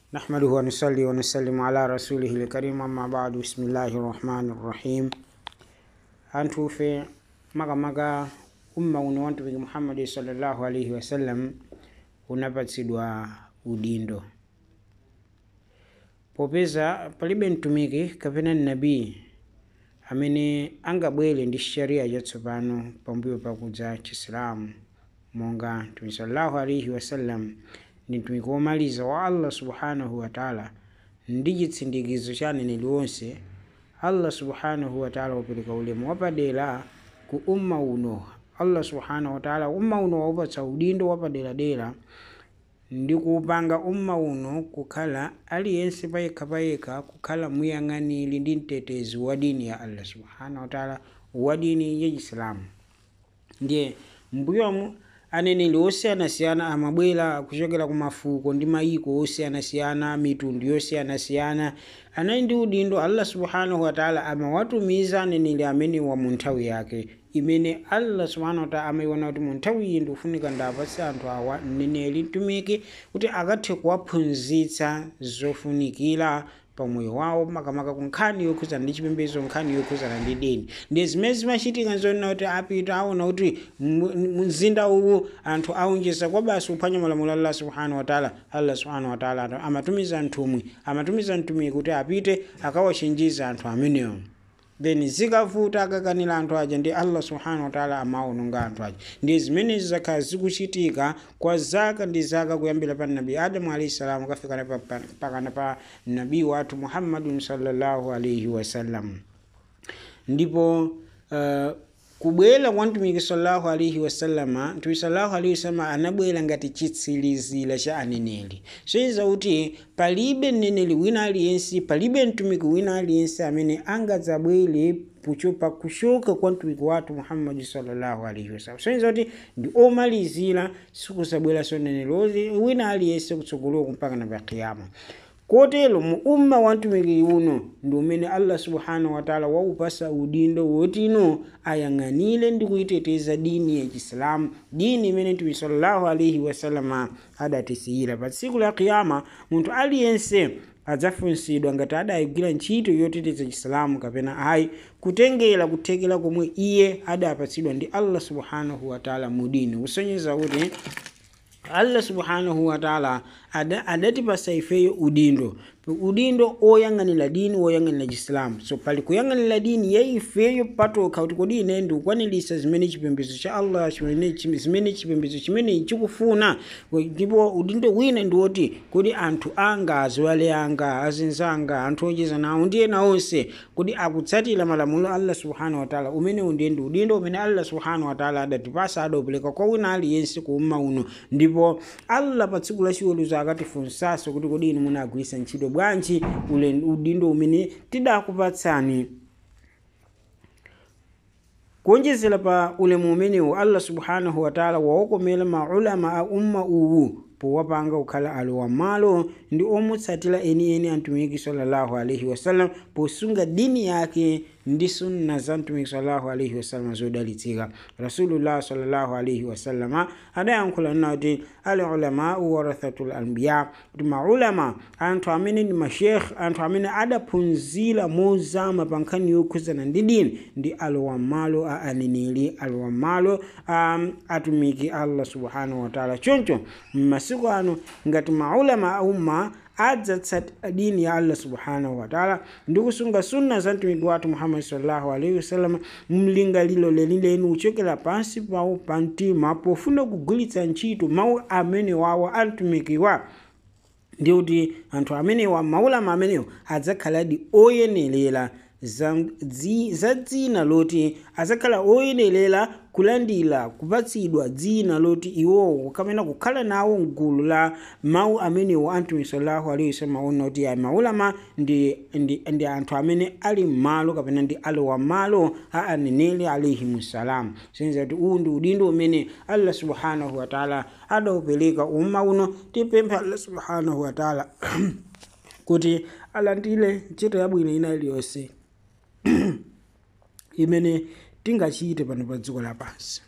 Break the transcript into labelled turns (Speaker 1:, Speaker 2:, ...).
Speaker 1: نحمده ونصلي ونسلم على رسوله الكريم أما بعد بسم الله الرحمن الرحيم أنتو في مغا مغا umma uno wa mtumiki muhammadi sallallahu alaihi wasallam unapatsidwa udindo popeza palibe mtumiki kapena nabii amene angabwere ndi sharia chatsopano pambuyo pakudza chisilamu monga mtumiki sallallahu alaihi wasallam ndi mtumiki womaliza wa allah subhanahu wataala ndi chitsindikizo cha aneneri onse allah subhanahu wataala wapereka ulemu wapadera ku umma uno allah subhanahu wataala umma uno waupatsa udindo wapaderadera ndi kuupanga umma uno kukhala aliyense payekha payekha kukhala muyang'aniri ndi mtetezi wa dini ya allah subhanahu wataala wa dini ya chisilamu ndiye mbuyomu aneneri osiyanasiyana amabwera kuchokera ku mafuko ndi mayiko osiyanasiyana mitundu yosiyanasiyana anali ndi udindo allah subhanahu wataala amawatumiza aneneri amenewa mu nthawi yake imene allah subhanahu wataala amayiona kuti mu nthawi iyi ndikufunika ndapatse anthu awa mneneri mtumiki kuti akathe kuwaphunzitsa zofunikira pamoyo wawo makamaka ku nkhani yokhuzana ndi chipembedzo nkhani yokhuzana ndi dini ndi zimene zimachitika nzonena kuti apita aona kuti mzinda uwu anthu aunjeza kwa basi kuphwanya malamulo allah subhanahu wataala allah subhanahu wataala amatumiza nthumwi amatumiza mtumiki kuti apite akawachenjeza anthu amenewo then zikavuta akakanira anthu aja ndi allah subhanahu wataala amaononga anthu aja ndi zimene zakhala zikuchitika kwa zaka ndi zaka kuyambira pa nabi adamu alaihi salamu kafikana pakana pa nabii wathu muhammadun sallallahu alaihi wasallam ndipo uh, kubwera kwa mtumiki sallallahu alaihi wasallama mtumiki sallallahu alaihi wasallama anabwera ngati chitsilizira cha aneneri soiza kuti palibe mneneri wina aliyense palibe mtumiki wina aliyense amene angadzabwere kuchopa kushoka kwa mtumiki wathu muhammadi sallallahu alaihi wasallam soiza kuti ndi omalizira sikuzabweranso mneneri wina aliyense kutsogoloko mpaka na pa kiyama kotero mu umma wa mtumiki uno ndi umene allah subhanahu wataala waupasa udindo wotino ayang'anire ndi kuyiteteza dini ya chisilamu dini imene mtumiki sallallahu alaihi wasalama adatisiyira pa tsiku la kiyama munthu aliyense adzafunsidwa ngati adayigwira ntchito yoteteza chisilamu kapena ayi kutengera kuthekera komwe iye adapatsidwa ndi allah subhanahu wataala mu dini kusonyeza kuti allah subhanahu wataala adatipasa ifeyo udindo udindo oyang'anira dini oyang'anira chisilamu so pali kuyang'anira dini ya ifeyo patokha kuti kodi ine ndikukwanirisa zimene chipembedzo cha allah zimene chipembedzo chimene chikufuna ndipo udindo wina ndi woti kodi anthu anga aziwale anga azinzanga anthu ocheza nawo ndi ena onse kodi akutsatira malamulo allah subhanahu wataala umenewu ndiye ndi udindo umene allah subhanahu wataala adatipasa adaupereka kwa wina aliyense ku umma uno ndipo allah pa tsiku lachiweruzo akatifunsanso kuti kodi inu munagwirisa ntchito bwanji ule udindo umene tidakupatsani kuonjezera pa ulemu umenewu allah subhanahu wataala wawokomera maulama a umma uwu powapanga kukhala alowa malo ndi omutsatira enieni a mtumiki sallallahu alaihi wasallam posunga dini yake ndi sunna za mtumiki sallallahu alaihi wasallam zodalitsika rasulullah sallallahu alaihi wasallama adayankhula nina kuti al ulamau warathatul anbiya kuti maulama anthu amene ndi mashekh anthu amene adaphunzira mozama pa nkhani yokhuzana ndi dini ndi alowa malo a aneneri alowa malo a atumiki allah subhanahu wataala choncho masiku ano ngati maulama a umma adzatsata dini ya allah subhanahu wataala ndi kusunga sunna za mtumiki wathu muhammadi sallallahu alaihi wasallam mlingaliro lenileni uchokera pansi pawo pa mtima pofuna kugwiritsa ntchito mawu amene wawo a mtumikiwa ndi kuti anthu amenewa maulama amenewo adzakhaladi oyenerera za dzina loti adzakhala oyenerera kulandira kupatsidwa dzina loti iwowo kamena kukhala nawo mgulu la mawu amenewo a mtumiki sallallahu alaihi wasallam ona kuti ayi maulama ndi, ndi, ndi anthu amene ali m'malo kapena ndi alowa malo a aneneri alaihimussalam senza kuti uwu ndi udindo umene allah subhanahu wataala adaupereka umma uno tipempha allah subhanahu wataala kuti alandire ntchito yabwino ina iliyonse imene tingachite pano pa dziko lapansi